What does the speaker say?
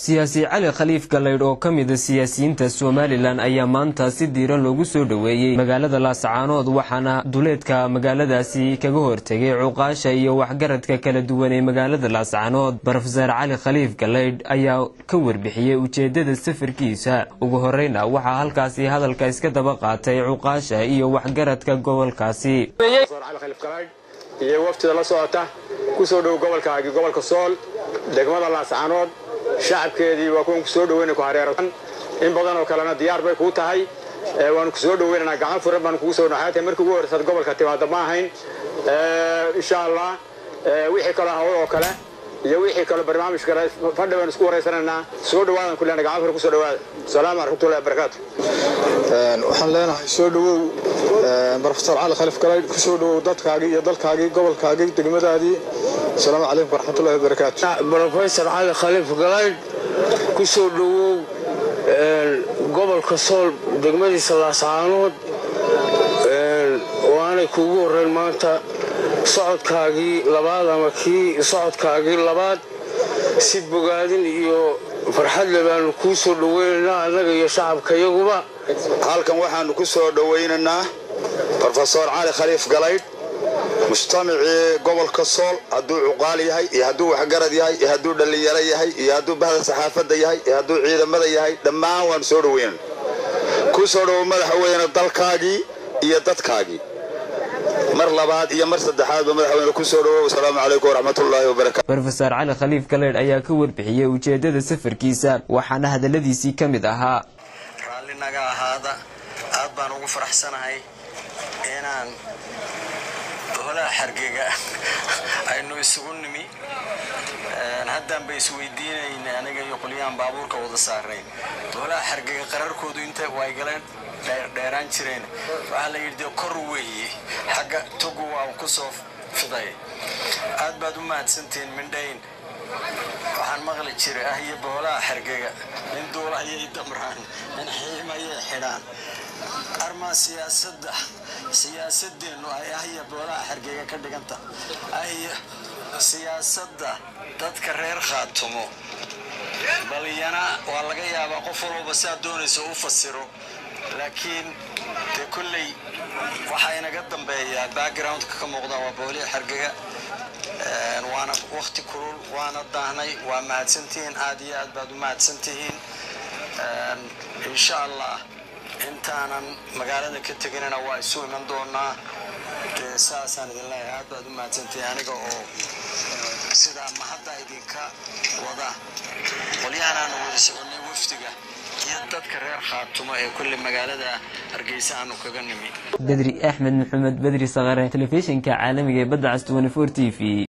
siyaasi cali khaliif galaydh oo ka mida siyaasiyiinta somalilan ayaa maanta si diiran loogu soo dhoweeyey magaalada laasacaanood waxaana duleedka magaaladaasi kaga hortegay cuqaasha iyo waxgaradka kala duwan ee magaalada laasacaanood brofeser cali khaliif galaydh ayaa ka warbixiyey ujeedada safarkiisa ugu horeyna waxaa halkaasi hadalka iska daba qaatay cuqaasha iyo waxgaradka gobolkaasi iyo waftida la socota ku soo dhow gobolkaagi gobolka sool degmada laascaanood shacabkeedii waa kuwan ku soo dhoweyna ku hareeratan in badan oo kalena diyaar bay kuu tahay waanu ku soo dhoweynanaa gacan furan baanu kugu soo dhaxaatay markii ugu horreysad gobolka timaada ma ahayn insha allah wixii kaloo hawl oo kale iyo wixii kaloo barnaamij kale fadhi baynu isku waraysanaynaa soo dhawaadan ku leenahay gacan furan ku soo dhawaada asalaamu raxmatullahi wabarakaatu waxaan leenahay soo dhowow brofesor cali khaliif galaydh ku soo dhowow dadkaagii iyo dalkaagii gobolkaagii degmadaadii asalaamu calaykum waraxmatullahi wabarakaatu brofesor cali khaliif galaydh ku soo dhowow gobolka sool degmadiisa laascaanood waanay kuugu horreyn maanta socodkaagii labaad ama kii socodkaagii labaad si bogaadin iyo farxadle baanu kuu soo dhoweynaynaa annaga iyo shacabkayaguba halkan waxaannu ku soo dhowaynaynaa brofesor cali khaliif galaydh mujtamacii gobolka sool hadduu cuqaal yahay iyo hadduu waxgarad yahay iyo hadduu dhallinyaro yahay iyo hadduu bahda saxaafadda yahay iyo hadduu ciidamada yahay dhammaan waannu soo dhowaynan ku soo dhowow madaxweyne dalkaagii iyo dadkaagii mar labaad iyo mar saddexaadba madaxweyne ku soo dhowow asalaamu calaykum waraxmatullaahi wabarakatu brofeser cali khaliif galeydh ayaa ka warbixiyey ujeedada safarkiisa waxaana hadalladiisii ka mid ahaa raalli naga ahaada aad baan ugu faraxsanahay inaan holaha xargega aynu isugu nimi haddaanba isweydiinayna aniga iyo qolyahan baabuurka wada saarayn holaha xargega qararkoodu inta way galeen dheeraan jireen waxaa la yidhi dee kor weeye xagga togu waa ku soo fiday aad baad u mahadsantihiin mindhayn waxaan maqli jiray ah iyo boolaha xargega nin duulahayay damraan nin xiimayay xidhaan armaa siyaasadda siyaasadeennu ay ah iyo boolaha xargega ka dhiganta ahiyo siyaasadda dadka reer khaatumo balyana waa laga yaabaa qof walbaba siaad doonayso u fasiro laakiin dee kolley waxaa inaga dambeeyaa backgroundka ka muuqda waa booliha xargega waana wakti kulul waana daahnay waa mahadsantihiin aad iyo aad baad u mahadsantihiin insha allah intaanan magaalada ka teginana waa isu iman doonaa dee saasaan idin leeyahay aad baad u mahadsantihiin aniga oo sidaa mahadda idinka wada qolyahan aanu wada soconay wafdiga iyo dadka reer khaatumo ee kulle magaalada hargeysa aanu kaga nimi bedri axmed maxamed bedri sakare telefishinka caalamiga ee badda cas t v